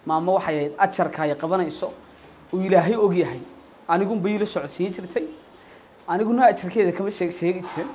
maamo waxay ahayd ajarka ay qabanayso uu ilaahay og yahay anigunba iila socodsiin jirtay aniguna ajarkeeda kama sheeg sheegi jirin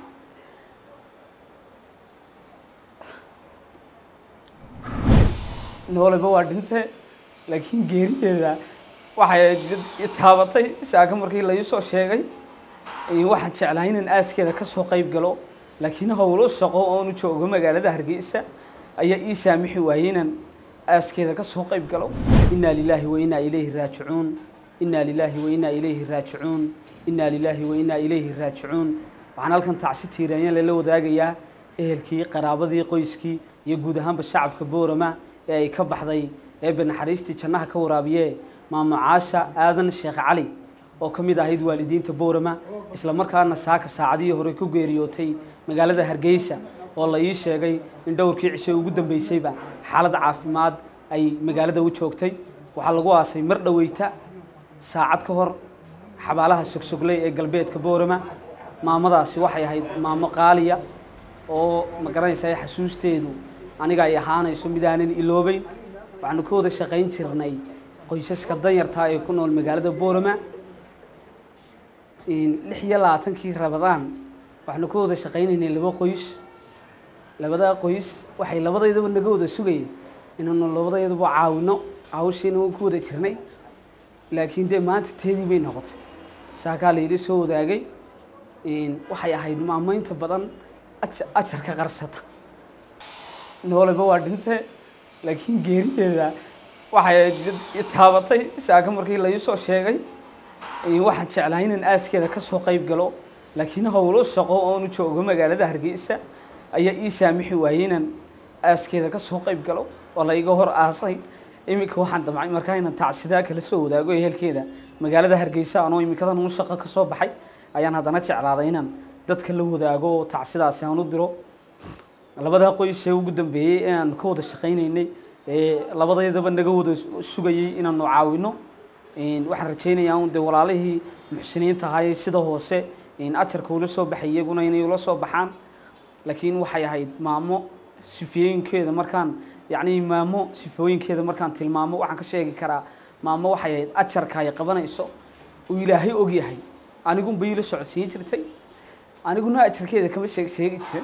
nooleba waa dhinte laakiin geerideeda waxay ahayd mid i taabatay saaka markii la iisoo sheegay waxaan jeclaa inaan aaskeeda ka soo qayb galo laakiin howlo shaqo oonu joogo magaalada hargeysa ayaa ii saamixi waayey inaan aaskeeda ka soo qayb galo inaa lilaahi wa inaa ilayhi raajicuun inaa lilaahi wa inaa ilayhi raajicuun inaa lilaahi wa inaa ilayhi raajicuun waxaan halkan tacsi tiiraanyaan lala wadaagayaa ehelkii qaraabadii qoyskii iyo guud ahaanba shacabka boorama ee ay ka baxday eebbe naxariistii jannaha ka waraabiye maamo caasha aadan sheekh cali oo ka mid ahayd waalidiinta boorama isla markaana saaka saacadihii hore ku geeriyootay magaalada hargeysa oo la ii sheegay in dhowrkii cishe ugu dambeysayba xaalad caafimaad ay magaalada u joogtay waxaa lagu aasay mar dhoweyta saacad ka hor xabaalaha sogsogley ee galbeedka boorama maamadaasi waxay ahayd maamo qaaliya oo ma garanaysaa xasuusteedu aniga ay ahaanayso mid aanan iloobeyn waxaanu ka wada shaqayn jirnay qoysaska danyarta ee ku nool magaalada boorama lix iyo labaatankii rabadaan waxaanu ka wada shaqaynaynay laba qoys labadaa qoys waxay labadaydaba naga wada sugayeen inaanu labadaydaba caawino hawshiina waan ku wada jirnay laakiin dee maanta teedii bay noqotay saakaa layla soo wadaagay waxay ahayd maamaynta badan ajarka qarsata nooleba waa dhinte laakiin geerideeda waxay ahayd mid i taabatay saaka markii la iisoo sheegay waxaan jeclaa inaan aaskeeda ka soo qayb galo laakiin howlo shaqo oonu joogo magaalada hargeysa ayaa ii saamixi waayey inaan aaskeeda ka soo qayb galo oo la iga hor aasay iminka waxaan damcay markaa inaan tacsidaa kala soo wadaago ehelkeeda magaalada hargeysa anoo iminkadan un shaqo ka soo baxay ayaan haddana jeclaaday inaan dadka la wadaago oo tacsidaasi aan u diro labadaa qoys ee ugu dambeeyey ee aanu ka wada shaqaynaynay ee labadaydaba naga wada sugayey inaanu caawino waxaan rajaynayaa un dee walaalihii muxsiniinta ahaayee sida hoose ajarka ula soo baxay iyaguna inay ula soo baxaan laakiin waxay ahayd maamo sifooyinkeeda markaan yacni maamo sifooyinkeeda markaan tilmaamo waxaan ka sheegi karaa maamo waxay ahayd ajarka ay qabanayso uu ilaahay og yahay anigunba iila socodsiin jirtay aniguna ajarkeeda kama sheeg sheegi jirin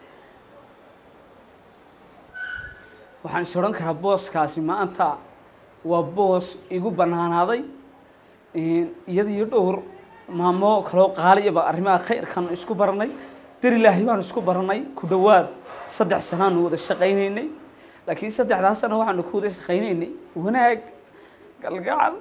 waxaan is odhan karaa booskaasi maanta waa boos igu bannaanaaday iyada iyo dhowr maamo kaloo qaaliyaba arrimaha khayrkan isku baranay dar ilaahay baan isku baranay ku dhowaad saddex sanaanu wada shaqaynaynay laakiin saddexdaas sana waxaanu ku wada shaqaynaynay wanaag galgacal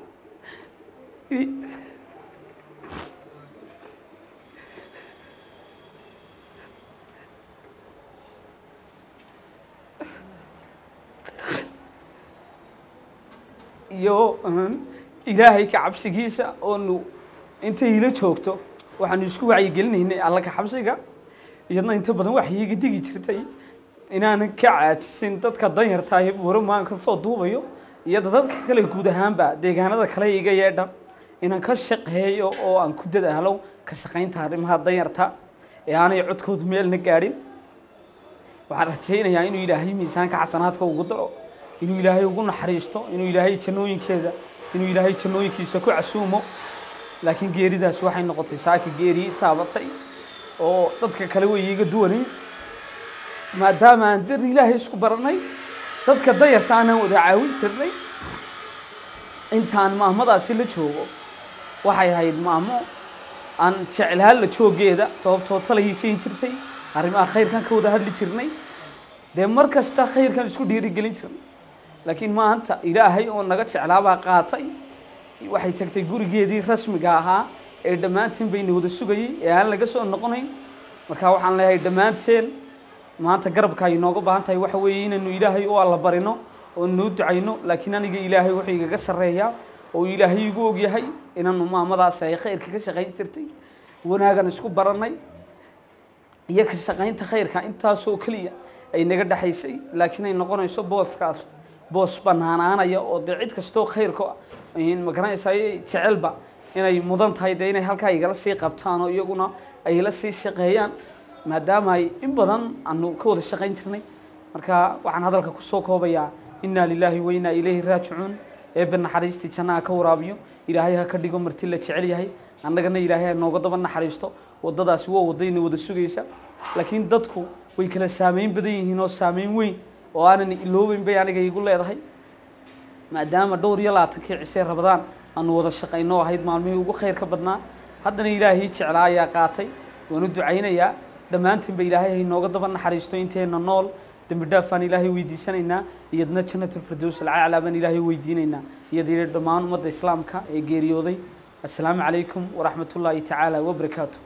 iyo ilaahay ka cabsigiisa oonu intay ila joogto waxaanu isku wacyigelinaynay alla ka xabsiga iyadna inta badan waxay iga digi jirtay inaanan ka caajisin dadka danyarta ee buuramaan kasoo duubayo iyo dadka kale guud ahaanba deegaanada kale iga yeedha inaan ka shaqeeyo oo aan ku dadaalo ka shaqaynta arrimaha danyarta ee aanay codkoodu meelna gaadhin waxaan rajaynayaa inuu ilaahay miisaanka xasanaadka ugu daro inuu ilaahay ugu naxariisto inuu ilaahay jannooyinkeeda inuu ilaahay jannooyinkiisa ku casuumo laakiin geeridaas waxay noqotay saaki geerii taabatay oo dadka kale way iiga duwanayn maadaama aan dar ilaahay isku baranay dadka dayarta aanaan wada caawin jirnay intaan maamadaasi la joogo waxay ahayd maamo aan jeclaan la joogeeda sababtoo talaysiin jirtay arrimaha khayrkan ka wada hadli jirnay dee mar kasta khayrkan isku dhiirigelin jirnay laakiin maanta ilaahay oo naga jeclaabaa qaatay waxay tagtay gurigeedii rasmiga ahaa ee dhammaanteen bayna wada sugayey ee aan laga soo noqonayn marka waxaan leeyahay dhammaanteen maanta garabka ay nooga baahan tahay waxa weeye inaynu ilaahay u alla barino oo nuu ducayno laakiin aniga ilaahay wuxuu igaga sarreeyaa oo ilaahay igu ogyahay inaanu maamadaasi ay khayrka ka shaqayn jirtay wanaagan isku baranay iyo ka shaqaynta khayrka intaasoo keliya ay naga dhexaysay laakiin ay noqonayso booskaas boos banaanaanaya oo dee cid kastoo khayrka ma garanaysaa jecelba inay mudan tahay dee inay halkaa igala sii qabtaan oo iyaguna ay la sii shaqeeyaan maadaama ay in badan aanu ka wada shaqayn jirnay marka waxaan hadalka kusoo koobayaa innaa lilaahi wa innaa ilayhi raajicuun eebbe naxariistii jannaha ka waraabiyo ilaahay ha ka dhigo marti la jecel yahay annagana ilaahay ha nooga daba naxariisto waddadaasi waa waddayna wada sugaysa laakiin dadku way kala saameyn badan yihiin oo saameyn weyn oo aanan iloobeyn bay aniga igu leedahay maadaama dhowr iyo labaatankii cisee rabadaan aanu wada shaqayno ahayd maalmihii ugu khayrka badnaa haddana ilaahii jeclaa ayaa qaatay waan u ducaynayaa dhammaantiinba ilaahay hay nooga daba naxariisto inteenna nool dembi dhaafaan ilaahay weydiisanaynaa iyadna janatulfirdows alcaclaa baan ilaahay weydiinaynaa iyada dhammaan ummadda islaamka ee geeriyooday assalaamu calaykum waraxmatullaahi tacaala wabarakaatu